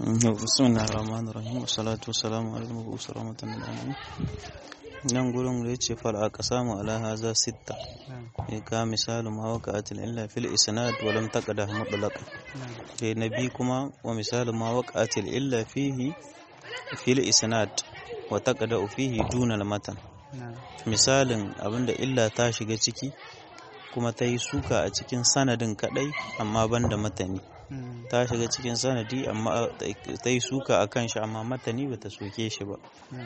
بسم الله الرحمن الرحيم والصلاة والسلام على المبعوث رحمة للعالمين nan gurin da ya ce fal aka samu ala haza sitta ya ka misalin ma waqa'atil illa fil isnad wa lam taqdah mutlaqan sai nabi kuma wa misalin ma waqa'atil illa fihi fil isnad wa taqda fihi duna al matan misalin abinda illa ta shiga ciki kuma ta yi suka a cikin sanadin kadai amma banda matani ta shiga cikin sanadi amma ta yi suka a kan shi amma matani bata soke shi ba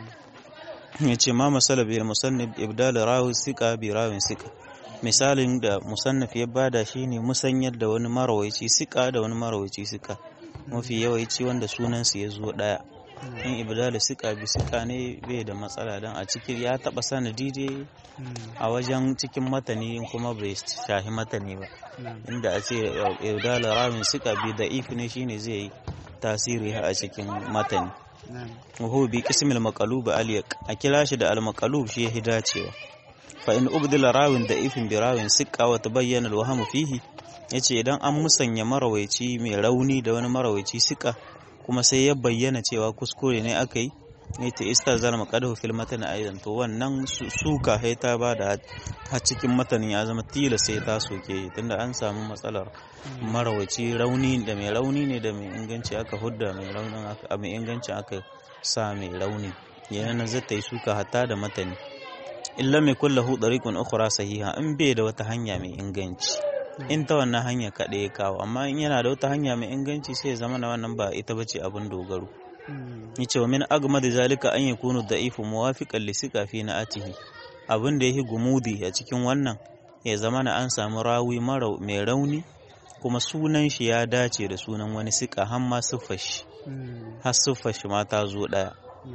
ya ce ma masala biyar musannif ibdal rawi sika bi rawin sika misalin da musannif ya bada shi ne musanyar da wani marawaici sika da wani marawaici sika mafi yawanci wanda sunansu ya zo daya in ibdal sika bi sika ne bai da matsala don a cikin ya taba sanadi dai a wajen cikin matani kuma bai shahi matani ba inda a ce ibdal rawin sika bi da if ne shine zai yi tasiri a cikin matani وهو بقسم المقلوب اليق أكلا شد المقلوب شيء هداتيوا فإن أبدل راوin da ifin bi rawin siqa wa tabayyana alwahmu fihi yace idan an musanya marawaici mai rauni da wani marawaici siqa kuma sai ya bayyana cewa kuskure ne aka yi ne ta istazal maqadahu fil matan aidan to wannan suka sai ta bada har cikin matanin ya zama tila sai ta soke tunda an samu matsalar marawaci rauni da mai rauni ne da mai inganci aka hudda mai raunin aka mai inganci aka sa mai rauni yana zai ta yi suka hatta da matani illa mai kullahu dariqun ukhra sahiha in bai da wata hanya mai inganci in ta wannan hanya kaɗai ya kawo amma in yana da wata hanya mai inganci sai ya zama na wannan ba ita bace abin dogaro yace wa min agmad zalika an yakunu da'ifu muwafiqan li siqa fi na'atihi abin da yake gumudi a cikin wannan ya zama na an samu rawi mara mai rauni kuma sunan shi ya dace da sunan wani siƙa har ma siffar shi har siffar shi ma ta zo ɗaya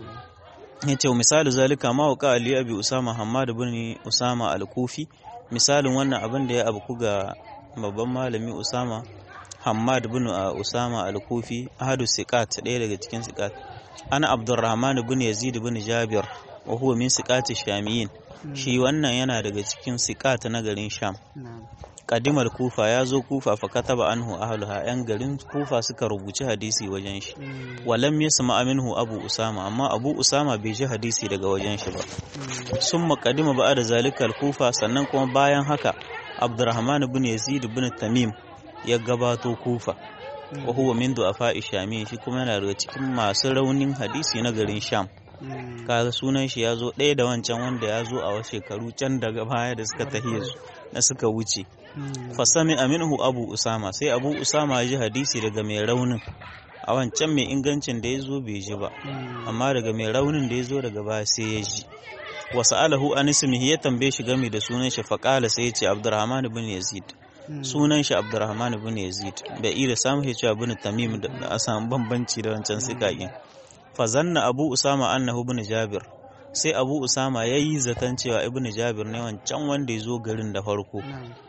ya ce misali zalika ma wa ali abi usama hammad bin usama al-kufi misalin wannan abin da ya abu ga babban malami usama hammad bin usama al-kufi ahadu siqat ɗaya daga cikin siqat ana abdurrahman bin yazid bin jabir wa huwa min siqati shamiyin shi wannan yana daga cikin siqat na garin sham kadimar kufa ya zo kufa fa kataba anhu ahluha yan garin kufa suka rubuci hadisi wajen shi walam yasma minhu abu usama amma abu usama bai ji hadisi daga wajen shi ba summa kadima ba da zalikal kufa sannan kuma bayan haka abdurrahman ibn yazid ibn tamim ya gabato kufa wa huwa min du'afa shami shi kuma yana daga cikin masu raunin hadisi na garin sham kaga sunan shi ya zo ɗaya da wancan wanda ya zo a wasu shekaru can daga baya da suka tahiya su na suka wuce fasami aminhu abu usama sai abu usama ya ji hadisi daga mai raunin a wancan mai ingancin da ya zo bai ji ba amma daga mai raunin da ya zo daga baya sai ya ji wasu alahu an ismihi ya tambaye shi game da sunan shi faƙala sai ya ce abdurrahman bin yazid sunan shi abdurrahman bin yazid bai iya samun ya cewa bin tamim da a samu bambanci da wancan sikakin fazanna abu usama annahu bin jabir sai abu usama ya yi zaton cewa ibn jabir ne wancan wanda ya zo garin da farko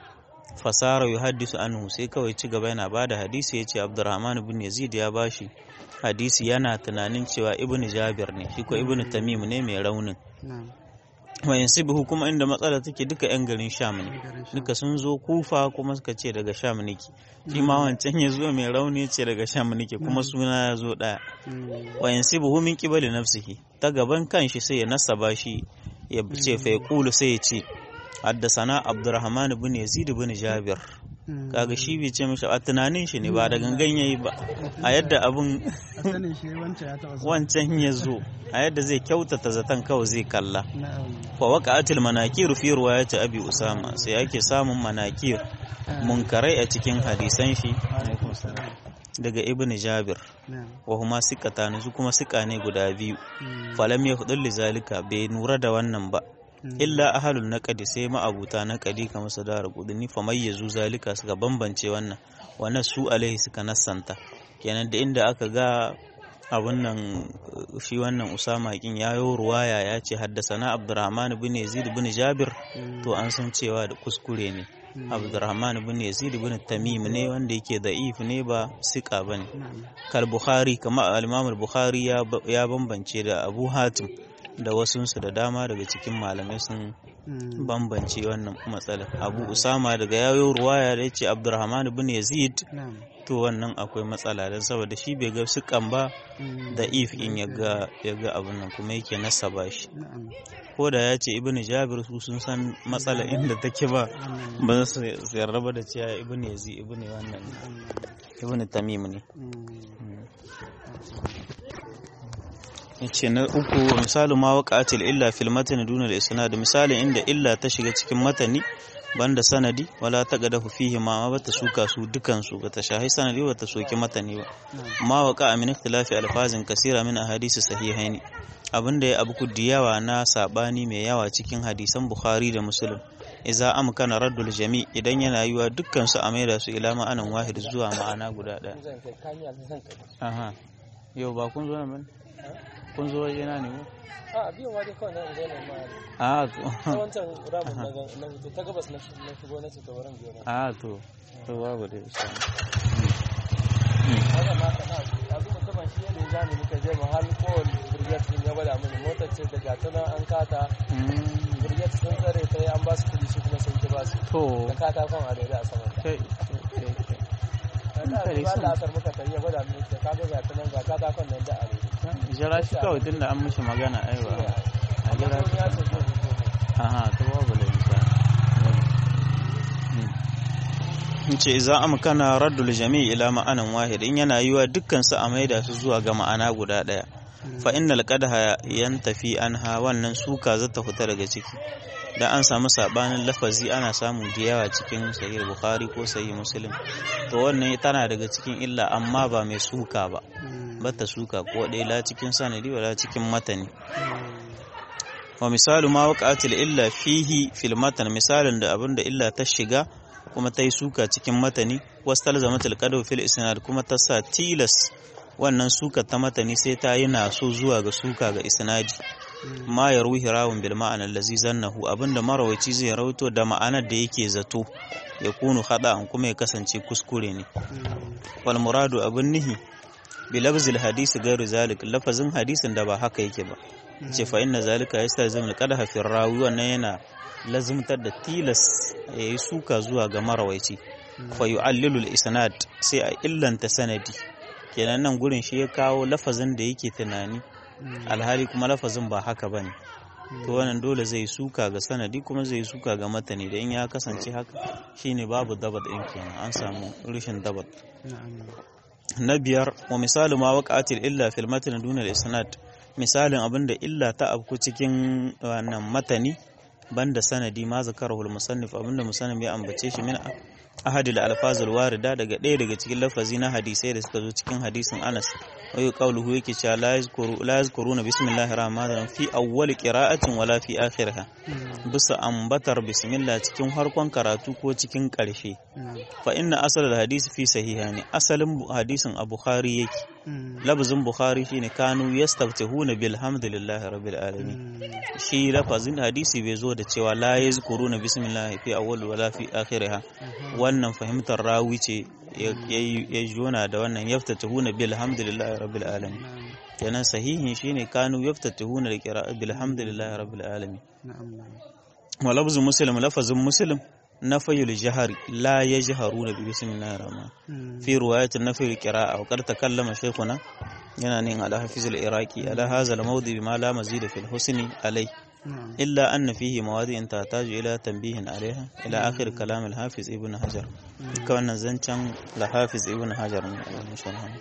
fasara yu haddisu anhu sai kawai ci gaba yana bada hadisi ya ce abdurrahman ibn yazid ya bashi hadisi yana tunanin cewa ibn jabir ne shi ko ibn tamim ne mai raunin wa yansibuhu kuma inda matsala take duka yan garin sham ne duka sun zo kufa kuma suka ce daga sham nake shi ma wancan ya zo mai rauni ce daga sham nake kuma suna ya zo daya wa yansibuhu min qibali nafsihi ta gaban kanshi sai ya nasaba shi ya ce fa yaqulu sai ya ce haddasana abdurrahman bin yazid bin jabir kaga shi bai ce mishi a tunanin shi ne ba da gangan yayi ba a yadda abun wancan ya zo a yadda zai kyautata zaton kawai zai kalla fa waqa'atil manakir fi riwayati abi usama sai ake samun manakir munkarai a cikin hadisan shi daga ibn jabir wa huma siqatan su kuma siqa ne guda biyu falam yahdul lizalika bai nura da wannan ba illa ahalul naqadi sai ma'abuta naqadi kamar su da rubuduni fa mayyazu zalika suka bambance wannan wannan su alaihi suka nassanta kenan da inda aka ga abun nan shi wannan usama kin yayo ruwaya ya ce haddasana abdurrahman bin yazid bin jabir to an san cewa da kuskure ne abdurrahman bin yazid bin tamim ne wanda yake da'if ne ba sika bane kal bukhari kamar al-imam al-bukhari ya bambance da abu hatim da wasunsu da dama daga cikin malamai sun bambance wannan matsala abu usama daga yayo ruwaya da ya ce abdurrahman ibn yazid to wannan akwai matsala don saboda shi bai ga sukan ba da if in ya ga abin nan kuma yake nasaba shi ko da ya ce ibn jabir su sun san matsala inda take ba ba su yarda ba da cewa ibn yazid ibn wannan ibn tamim ne yace na uku misalin ma waqatil illa fil matani duna al isnad misalin inda illa ta shiga cikin matani banda sanadi wala taqadahu fihi ma bata suka su dukan su bata shahi sanadi bata soki matani ba ma waqa min ikhtilafi alfazin kasira min ahadisi sahihaini abinda ya abu yawa na sabani mai yawa cikin hadisan bukhari da muslim iza amkana raddul jami idan yana yiwa dukkan su a maida su ila ma'anan wahid zuwa ma'ana guda daya aha yau ba kun zo nan kun zo waje na ne ko a biyan waje kawai na zo nan ma a to ta wancan ramin na na fito ta gabas na shigo na ce ta wurin biyo na a to to babu da insha haka ma ka na yanzu mutumin shi yadda ya zani muka je mu har kowane brigade sun ya gwada mini motar ce da gata nan an kata brigade sun tsare ta yi an ba su kuɗi su kuma sun ki ba su to da katakon a daidai a saman ta kai da ba da asar muka tafi ya gwada mini ce ka ga gata nan ga katakon nan da a daidai jira shi kawai tunda an mishi magana ai ba a jira shi ya ce zai fito aha to babu da insha in ce za a makana raddul jami'i ila ma'anan wahid in yana yiwa dukkan su a maida su zuwa ga ma'ana guda daya fa innal qadha yantafi anha wannan suka zata fita daga ciki da an samu sabanin lafazi ana samu da yawa cikin sahih bukhari ko sahih muslim to wannan tana daga cikin illa amma ba mai suka ba bata suka ko dai la cikin sanadi wala cikin matani wa misalu ma waqa'atil illa fihi fil matan misalin da abinda illa ta shiga kuma ta yi suka cikin matani wastalzamatul qadaw fil isnad kuma ta sa tilas wannan suka ta matani sai ta yi naso zuwa ga suka ga isnadi ma ya ruhi rawun bil ma'ana allazi zannahu abinda marawaci zai rawaito da ma'anar da yake zato ya kunu an kuma ya kasance kuskure ne wal muradu abin nihi bi lafzil hadisi gairu zalik lafazin hadisin da ba haka yake ba ce fa inna zalika yastalzimu al qadha fi rawi wannan yana lazimtar da tilas ya yi suka zuwa ga marawaici fa yu'allilu al isnad sai a illanta sanadi kenan nan gurin shi ya kawo lafazin da yake tunani alhali kuma lafazin ba haka ba ne to wannan dole zai suka ga sanadi kuma zai suka ga matani da in ya kasance haka shine babu dabat ɗin kenan an samu rashin dabat na biyar wa misali ma waqa'atil illa fil matni duna isnad misalin abinda illa ta abku cikin wannan matani banda sanadi ma zakarahu al-musannif abinda musannif ya ambace shi min ahadil alfazul warida daga ɗaya daga cikin lafazi na hadisai da suka zo cikin hadisin Anas wayo qauluhu yake cewa la yazkuru la yazkuruna bismillahir rahmanir rahim fi awwal qira'atin wala fi akhiriha bisa ambatar bismillah cikin harkon karatu ko cikin ƙarshe fa inna asal hadisi fi sahihani asalin hadisin a bukhari yake lafazin bukhari shine kanu yastaftihuna bilhamdulillahi rabbil alamin shi lafazin hadisi bai zo da cewa la yazkuruna bismillah fi awwal wala fi akhiriha wannan fahimtar rawi ce ya jona da wannan yaftatihuna bilhamdulillahi rabbil alamin kenan sahihin shine kanu yaftatihuna da qira'a bilhamdulillahi rabbil alamin wa lafzul muslim lafazin muslim نفي الجهر لا يجهرون بسم الله الرحمن في رواية نفي القراءة وقد تكلم شيخنا يعني على حفظ العراقي على هذا الموضع بما لا مزيد في الحسن عليه إلا أن فيه مواضع تحتاج إلى تنبيه عليها إلى آخر كلام الحافظ ابن حجر كون زنشان لحافظ ابن حجر إن شاء الله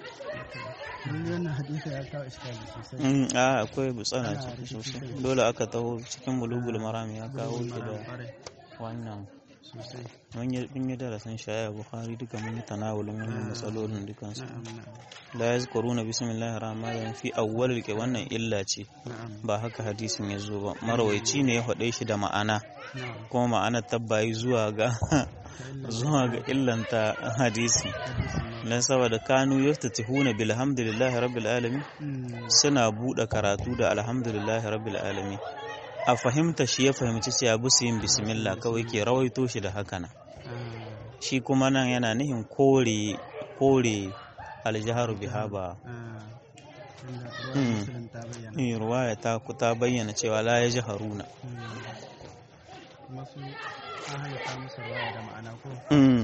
a akwai butsana ciki sosai dole aka taho cikin bulugul marami ya kawo shi da wannan mun yi darasin shaya bukhari duka mun yi tanawulin wannan matsalolin dukansu la yazkuruna bismillahir rahmanir rahim fi awwalil ke wannan illa ce ba haka hadisin ya zo ba marawaici ne ya faɗe shi da ma'ana kuma ma'anar tabbayi zuwa ga zuwa ga illanta hadisi dan saboda kanu yaftatihuna bilhamdulillahi rabbil alamin suna buɗe karatu da alhamdulillahi rabbil alamin a fahimta shi ya fahimci cewa busu yin bismillah kawai ke rawaito shi da haka nan shi kuma nan yana nihin kore kore aljaharu biha ba ruwaya ta ta bayyana cewa la ya ji haruna kuma su an halitta musu ruwaya da ma'ana ko Mm.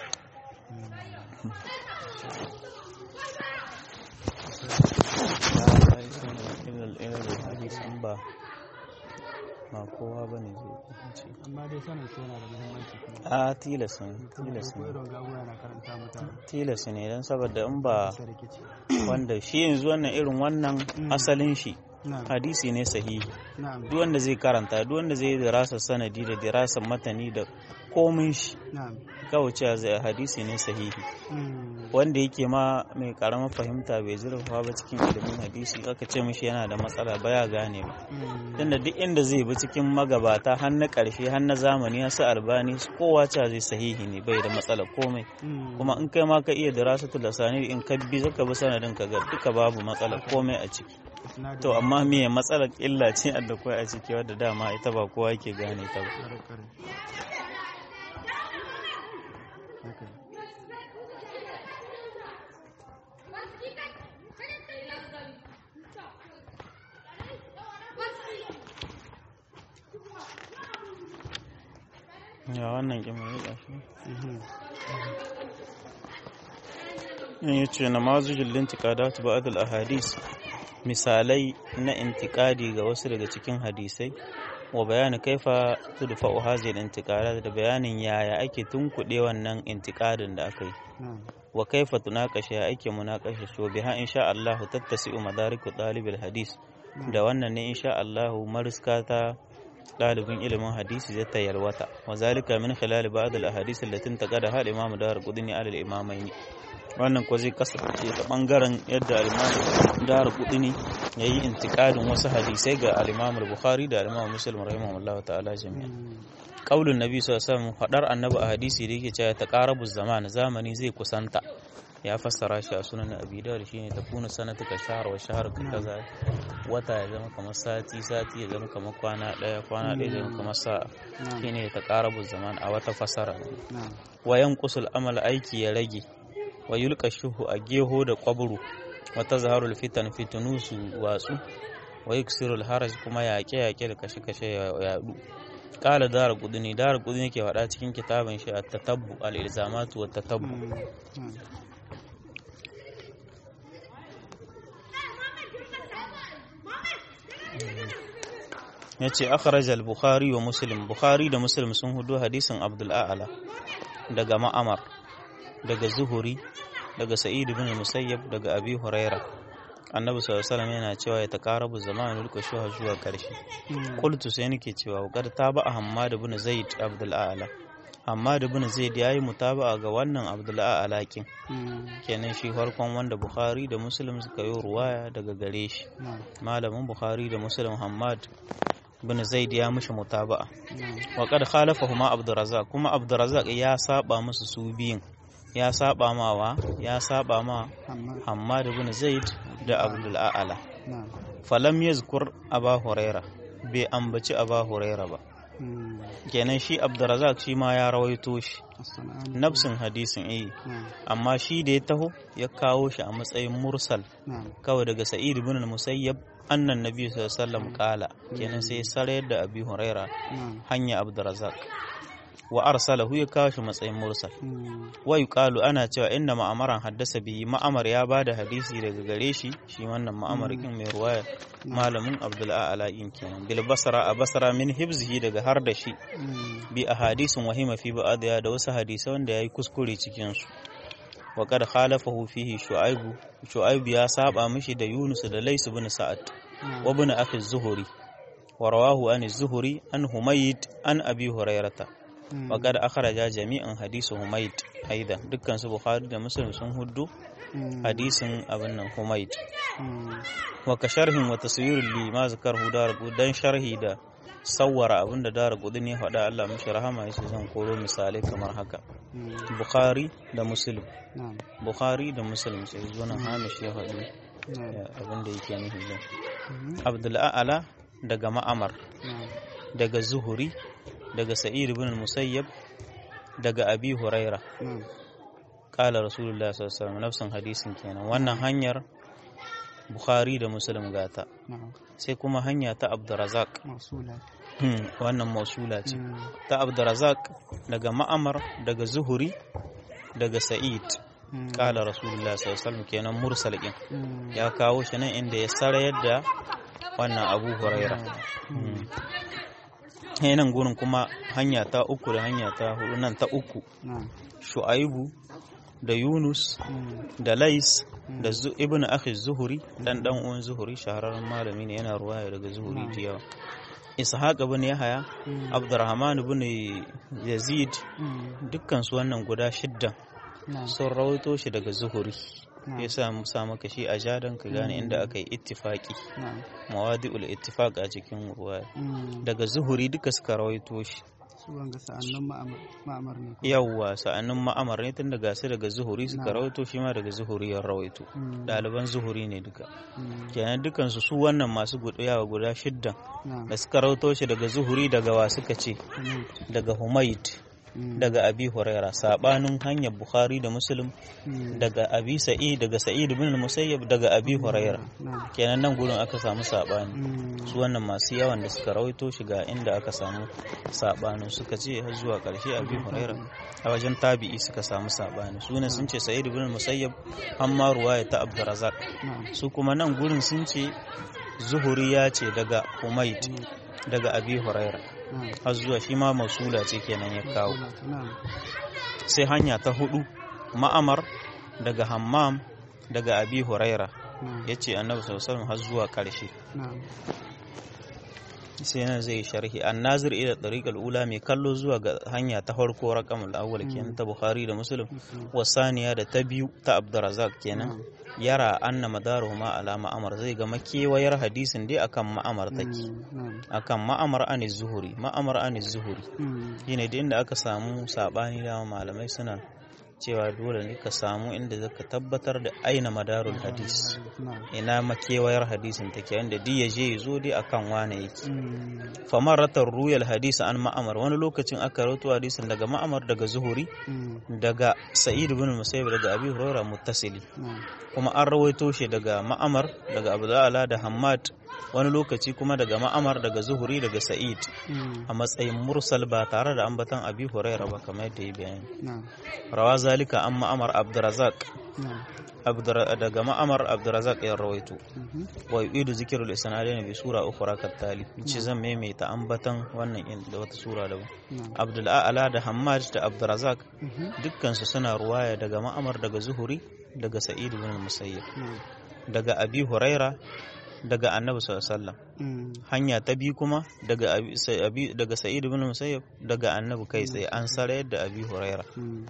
ba ba kowa ba ne zai amma dai sanin su yana da muhimmanci kuma a tilas ne tilas ko ne irin gabuwa yana karanta mutane tilas ne don saboda in ba sa rikici wanda shi yanzu wannan irin wannan asalin shi na'am hadisi ne sahihi na'am duk wanda zai karanta duk wanda zai yi dirasar sanadi da dirasar matani da komin shi na'am kawai cewa zai hadisi ne sahihi Mm. wanda yake ma mai karamar fahimta bai zurfafa ba cikin ilimin hadisi aka ce mishi yana da matsala baya gane ba Mm. tunda duk inda zai bi cikin magabata har na ƙarshe har na zamani har su albani su kowa cewa zai sahihi ne bai da matsala komai Mm. kuma in kai ma ka iya dirasatul lasani in ka bi zaka bi sanadin ka ga duka babu matsala komai a ciki Isnadin to amma me matsalar illa ce a da kai a ciki wadda dama ita ba kowa yake gane ta ba kare kare haka ne. ya wannan kin mai gashi Mhm. in yace namazujul intiqadat ba'd al ahadis misalai na intiqadi ga wasu daga cikin hadisai wa bayani kaifa tudfa'u hadhihi al intiqadat da bayanin yaya ake tunkuɗe wannan intiqadin da aka yi na'am wa kaifa tunaqasha ya ake munaqasha so biha insha Allah tattasi'u madariku talibil hadis da wannan ne insha Allah mariska ta ɗalibin ilimin hadisi zai ta yalwata wa zalika min khilal ba'd al ahadith allati taqada hal imam dar qudni ala al imamain wannan ko zai kasance ta bangaren yadda al imam dar qudni yayi intiqadin wasu hadisai ga al imam al bukhari da al imam muslim rahimahullah ta'ala jami'an Mm. qaulun nabi sallallahu alaihi wasallam fadar annabi a hadisi da yake cewa taqarabu zaman zamani zai kusanta ya fassara shi a sunan abi dawud shine takunu sanatu ka shahr wa shahr ka kaza wata ya zama kamar sati sati ya zama kamar kwana daya kwana daya ya zama kamar sa'a na'am shine taqarabu zaman a wata fassara na'am wa yanqusul amal aiki ya rage wa yulqa shuhu a geho da qabru wa tazharul fitan fitunu su watsu wa yuksirul haraj kuma yaƙe yaƙe da kashe kashe ya yadu qala dar qudni dar qudni yake faɗa cikin kitabin shi at-tatabbu al-ilzamatu wa tatabbu Mm. na'am yace akhraj al-bukhari wa muslim bukhari da muslim sun hudu hadisin abdul a'la daga ma'amar daga zuhuri daga sa'id ibn musayyab daga abi huraira annabi sallallahu alaihi wasallam yana cewa ya taqarabu zamanu lika shuha zuwa karshe Mm. qultu sai nake cewa qad taba hammad ibn zaid abdul a'la hammad ibn zaid yayi mutaba'a ga wannan abdul a'la kin Mm. kenan shi farkon wanda bukhari da muslim suka yi ruwaya daga gare shi na'am malamin bukhari da muslim hammad bin zaid ya mishi mutaba'a na'am wa qad khalafahuma abdurrazzaq kuma abdurrazzaq ya saba musu su biyun ya saba mawa ya saba ma amma hammad bin zaid da abdul a'la na'am falam yazkur aba huraira bai ambaci aba huraira ba Mm. kenan shi abdurrazzaq shi ma ya rawaito shi As-sana'ani. nafsin hadisin eh na'am amma shi da ya taho ya kawo shi a matsayin mursal na'am kawai daga sa'id ibn al-musayyab annan nabi sallallahu alaihi wasallam kala kenan sai sarayar da abi huraira na'am hanya abdurrazzaq wa arsalahu ya kawo shi matsayin mursal Mm. wa yuqalu ana cewa inna ma'amaran haddasa bihi ma'amar ya bada hadisi daga gare shi shi wannan ma'amar kin mai ruwaya malamin abdul a'la in kenan bil basra a basra min hibzihi daga har da shi Mm. bi ahadisin wahima fi ba'diya da wasu hadisai wanda yayi kuskure cikin su wa qad khalafahu fihi shu'aibu shu'aibu ya saba mishi da yunus da lays ibn sa'ad na'am wa ibn akhi az-zuhri wa rawahu an az-zuhri an humayd an abi hurairata Mm. wa qad akhraja jami'an hadisu humayd aidan dukkan su bukhari da muslim sun huddu Mm. hadisin abin nan humayd Mm. wa ka sharhin wa taswirul li ma zakarhu dar dan sharhi da sawwara abinda dar ne faɗa Allah mishi rahama yace zan koro misalai kamar haka Mm. bukhari da muslim na'am bukhari da muslim sai zo nan hamish ya faɗi na'am ya, abinda yake nufi zan Mhm. abdul a'ala daga ma'amar na'am daga zuhuri daga sa'id ibn musayyab daga abi huraira na'am kala rasulullah sallallahu alaihi wasallam nafsin hadisin kenan wannan hanyar bukhari da muslim gata na'am sai kuma hanya ta abdurrazak mausula Hmm, wannan mausula ce Mm. ta abdurazak daga ma'amar daga zuhuri daga sa'id Mm. kala rasulullah sallallahu alaihi wasallam kenan mursal din Mm. ya kawo shi nan inda ya sarayar da wannan abu huraira Hmm. Sai nan gurin kuma hanya ta uku da hanya ta hudu nan ta uku Na'am. shu'aibu da yunus Mm. da lais da zu, ibn akhi zuhuri dan dan uwan zuhuri shahararren malami ne yana ruwaya daga zuhuri da yawa ishaq ibn yahaya Mm. abdurrahman ibn yazid Mm. dukkan su wannan guda shidda Na'am. sun rawaito shi daga zuhuri Na'am. yasa mu sa maka shi a jadan ka gane inda aka yi ittifaqi Na'am. mawadi'ul ittifaq a cikin ruwaya Mm. daga zuhuri duka suka rawaito shi Su wanga sa'annan ma'amar ma'amar ne. ko? yawwa sa'annin ma'amar ne tun daga su daga zuhuri suka Na'am. rawaito shi ma daga zuhuri ya rawaito Mm. ɗaliban zuhuri ne duka Mm. kenan dukansu su wannan masu gudu yawa guda shiddan Na'am. da suka rawaito shi daga zuhuri daga wa suka ce Humayd. daga humaid Mm. daga abi huraira sabanin hanyar bukhari da muslim Mm. daga abi sa'id daga sa'id bin musayyab daga abi huraira Na'am. kenan nan gurin aka samu sabani Mm. su wannan masu yawan da suka rawaito shi ga inda aka samu sabanin suka ce har zuwa karshe abi huraira a wajen tabi'i suka samu sabani su ne sun ce sa'id bin musayyab amma ruwaya ta abdurrazzaq Na'am. su kuma nan gurin sun ce zuhuri ya ce daga humaid Humayd. daga abi huraira Na'am. har zuwa shi ma masula ce kenan ya kawo Na'am. sai hanya ta hudu ma'amar daga hammam daga abi huraira Na'am. ya ce annabi sallallahu alaihi wasallam har zuwa karshe Na'am. sai nan zai sharhi annazir ila tariqal ula mai kallo zuwa ga hanya ta farko raqamul awwal kenan ta bukhari da muslim Muslim. wasaniya da ta biyu ta abdurrazzaq kenan yara anna madaruhuma ala ma'amar zai ga makewayar hadisin dai akan ma'amar take Mm. Na'am. akan ma'amar an zuhuri ma'amar an zuhuri Mm. shine da inda aka samu sabani da malamai suna cewa dole ne ka samu inda zaka tabbatar da aina madarul hadis Na'am. ina makewayar hadisin take wanda duk ya je ya zo dai akan wane yake Mm. famaratar ruyal hadisi an ma'amar wani lokacin aka rawaito hadisin daga ma'amar daga zuhuri Mm. daga sa'id bin musayyib daga abi hurairah muttasili Na'am. kuma an rawaito shi daga ma'amar daga abdullah da hammad wani lokaci kuma daga ma'amar daga zuhuri daga sa'id Mm. a matsayin mursal ba tare da ambatan abi hurairah ba kamar yadda ya bayani Na'am. rawa zalika an ma'amar abdurazak Na'am. daga ma'amar abdurazak ya rawaito Mhm. wa yu'idu zikrul isnadain bi sura ukhra kattali ce zan maimaita ambatan wannan in da wata sura daban Na'am. abdul a'la da hammad da abdurazak Mhm. dukkan su suna ruwaya daga ma'amar daga zuhuri daga sa'id bin musayyib Na'am. daga abi huraira daga annabi sallallahu alaihi wasallam Mm. hanya ta bi kuma daga abi, sa- abi- daga sa'id bin musayyib daga annabi kai tsaye an sarayar da abi huraira Mm.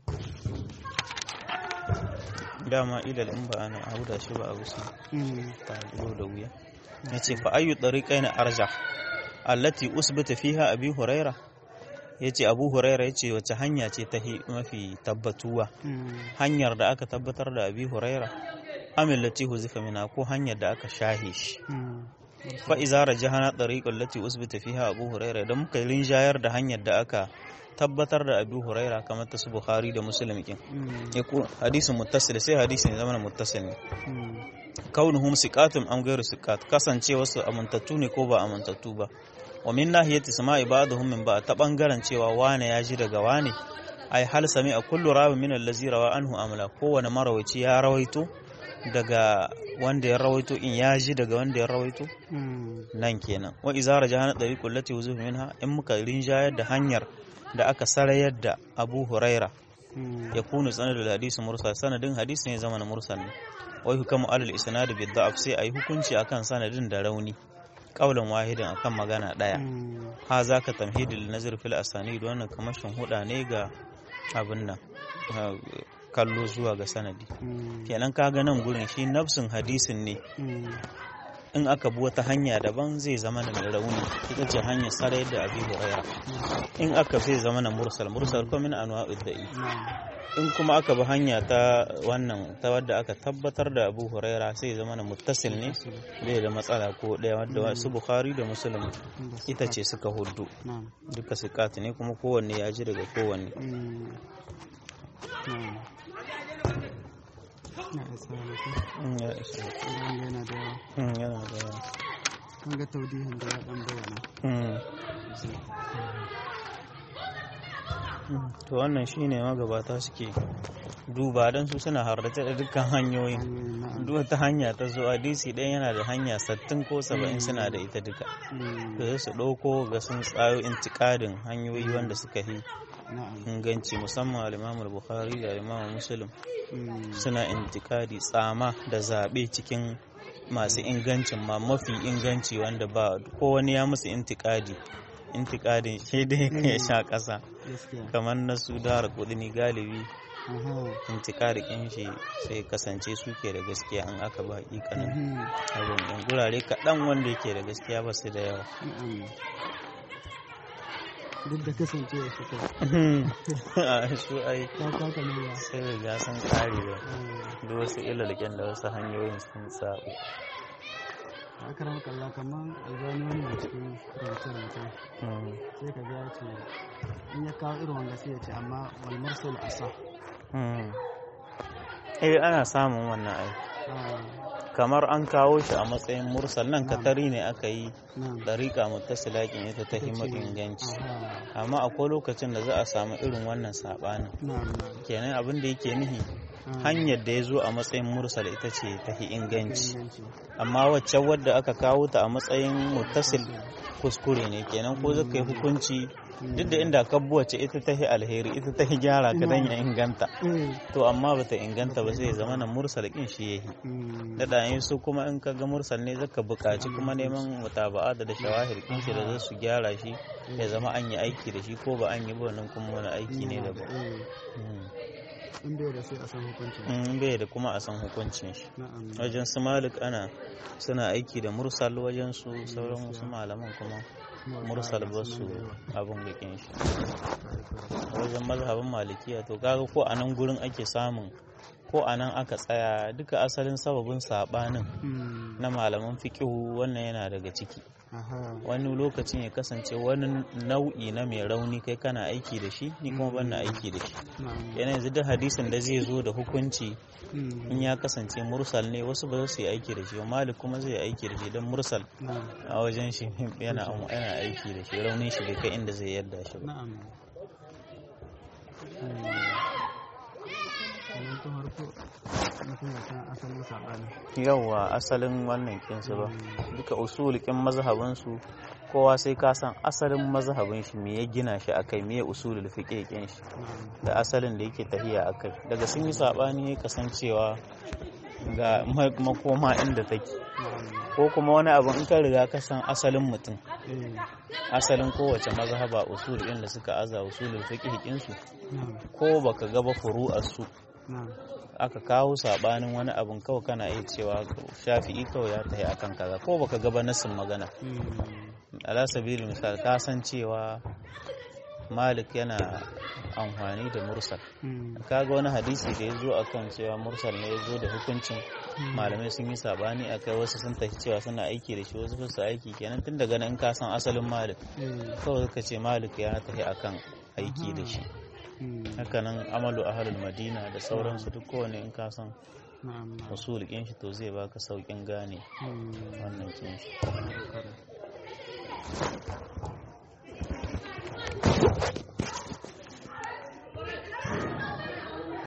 dama ilal in ba ana auda shi ba abu sai Mm. ta zo da wuya yace fa ayu tariqaina arjah allati usbita fiha abi huraira yace abu huraira yace wace hanya ce ta hi- mafi tabbatuwa Mm. hanyar da aka tabbatar da abi huraira amil lati huzifa mina ko hanyar da aka shahe shi Mm. fa iza rajahana tariqal lati usbita fiha abu huraira idan muka yi rinjayar da hanyar da aka tabbatar da abu huraira kamar ta su bukhari da muslim kin Mm. ya ku hadisin muttasil sai hadisin ya zama muttasil ne Mm. kaunuhum siqatun am ghairu siqat kasance wasu amintattu ne ko ba amintattu ba wa min nahiyati sama'i ba'dhum min ba ta bangaren cewa wane ya ji daga wane ai hal sami a kullu rawi min allazi rawa anhu amla kowane marawaci ya rawaito daga wanda ya rawaito in ya ji daga wanda ya rawaito Mm. nan kenan wa iza rajahana tariqul lati wuzuhu minha in muka rinjayar da hanyar da aka sarayar da Abu Huraira Mm. ya kunu sanadul hadisi mursal sanadin hadisi ne zaman mursal ne wai hukamu alal isnad bi da'af sai ayi hukunci akan sanadin da rauni qaulan wahidin akan magana daya Mm. ha zaka tamhidul nazar fil asanid wannan kamashin huda ne ga abin nan ha, kallo zuwa ga sanadi Mm. kenan kaga nan gurin shi nafsin hadisin ne Mm. in aka bi wata hanya daban zai zama na mai rauni ita ce hanyar sarai da abi huraira in aka zai zama na mursal mursal kuma min anwa'ud da'i Na'am. in kuma aka bi hanya ta wannan ta wadda aka tabbatar da abu huraira sai zama na muttasil ne bai da matsala ko ɗaya wadda wasu bukhari da muslim ita ce suka hudu Na'am. duka sikati ne kuma kowanne ya ji daga kowanne Mm. Na'am. Na isa wani ko? Mm, ya isa. Idan yana da yawa. Mm, yana da yawa kun ga taudihin da ya dan bayyana Mm. to wannan shine magabata suke duba don su suna harrace da dukkan hanyoyin hanyoyin na'am duk wata hanya ta zo hadisi ɗaya yana da hanya sattin ko saba'in suna da ita duka Mm, to sai su ɗauko ga sun tsayo intikadin hanyoyi wanda suka yi na'am inganci musamman al bukhari da al muslim Mm, suna intikadi tsama da zaɓe cikin masu ingancin ma mafi inganci wanda ba ko wani ya musu intikadi intikadin shi dai ya sha ƙasa gaskiya kamar na su dara kudini galibi aha intikadikin shi sai kasance suke da gaskiya an aka ba hakikanin mhm, abin ɗin gurare kaɗan wanda yake da gaskiya ba su da yawa na'am duk da kasancewa su kai a su ai ta taka ne ya sai riga sun kare da Mm, duk wasu ilalken da wasu hanyoyin sun sabo aka rama kalla kamar albani wani a cikin rubuce-rubuce Mm. sai ka ga ya ce in ya kawo irin wanga sai ya ce amma wal mursal asa Mm. eh ana samun wannan ai ah kamar an kawo shi a matsayin mursal nan katari ne aka yi nan dariƙa mutasilakin ita ta hima inganci aha amma akwai lokacin da za a samu irin wannan saɓanin na'am na'am kenan abin da yake nihi Ah, hanyar da ya zo a matsayin mursal ita ce ta hi inganci inganci amma wacce wadda aka kawo ta a matsayin mutasil kuskure ne kenan ko zaka yi hukunci duk da inda ka wacce ita ta hi alheri ita ta hi gyara ka dan ya inganta eh to amma bata inganta ba sai ya zama na mursal kin shi yahi mm, da ɗayan su kuma in ka ga mursal ne zaka buƙaci kuma neman mutaba'a da da shawahir kin shi da za su gyara shi ya zama an yi aiki da shi ko ba an yi ba wannan kuma wani aiki ne daban eh Mm. in bai da sai a san hukuncin in bai da kuma a san hukuncin shi na'am wajen su malik ana suna aiki da mursal wajen su sauran wasu malaman kuma mursal ba su abin bikin shi wajen mazhabin malikiya to kaga ko a nan gurin ake samun ko a nan aka tsaya duka asalin sababin sabanin Mm, na malaman fiqihu wannan yana daga ciki aha wani lokacin ya kasance wani nau'i na mai rauni kai kana aiki da shi ni kuma ban na aiki da shi na'am yana yanzu duk hadisin da zai zo da hukunci Mm, in ya kasance mursal ne wasu ba za su yi aiki da shi ba malik kuma zai yi aiki da shi don mursal na'am a wajen shi yana yana aiki da shi raunin shi bai kai inda zai yarda shi ba na'am Mm, sannan tun harko mutum ya san asalin saɓani yawwa asalin wannan kinsu ba duka usulikin mazhabin su kowa sai ka san asalin mazhabin shi me ya gina shi akai me ya usulul fiqh kin shi na'am da asalin da yake tahiya akai daga sun yi sabani kasancewa ga ma- makoma inda take na'am ko kuma wani abu in ka riga ka san asalin mutum eh asalin kowace mazhaba usul din da suka aza usulul fiqh kin su na'am ko baka ga ba furu'ar su na'am aka kawo sabanin wani abun kawai kana iya cewa shafi'i kawai ya tafi akan kaza ko baka ga ba nasin magana Mm, ala sabili misal ka san cewa malik yana amfani da mursal mm, kaga wani hadisi da ya zo akan cewa mursal ne ya zo da hukuncin malamai sun yi sabani a kai wasu sun tafi cewa suna aiki da shi wasu ba su aiki kenan tun daga nan ka san asalin malik eh, kawai ka ce malik ya tafi akan aiki da shi mm, hakanan amalu ahlul madina da sauransu duk kowane in ka san na'am na'am usul kin shi to zai baka saukin gane Mm, wannan kin shi correct.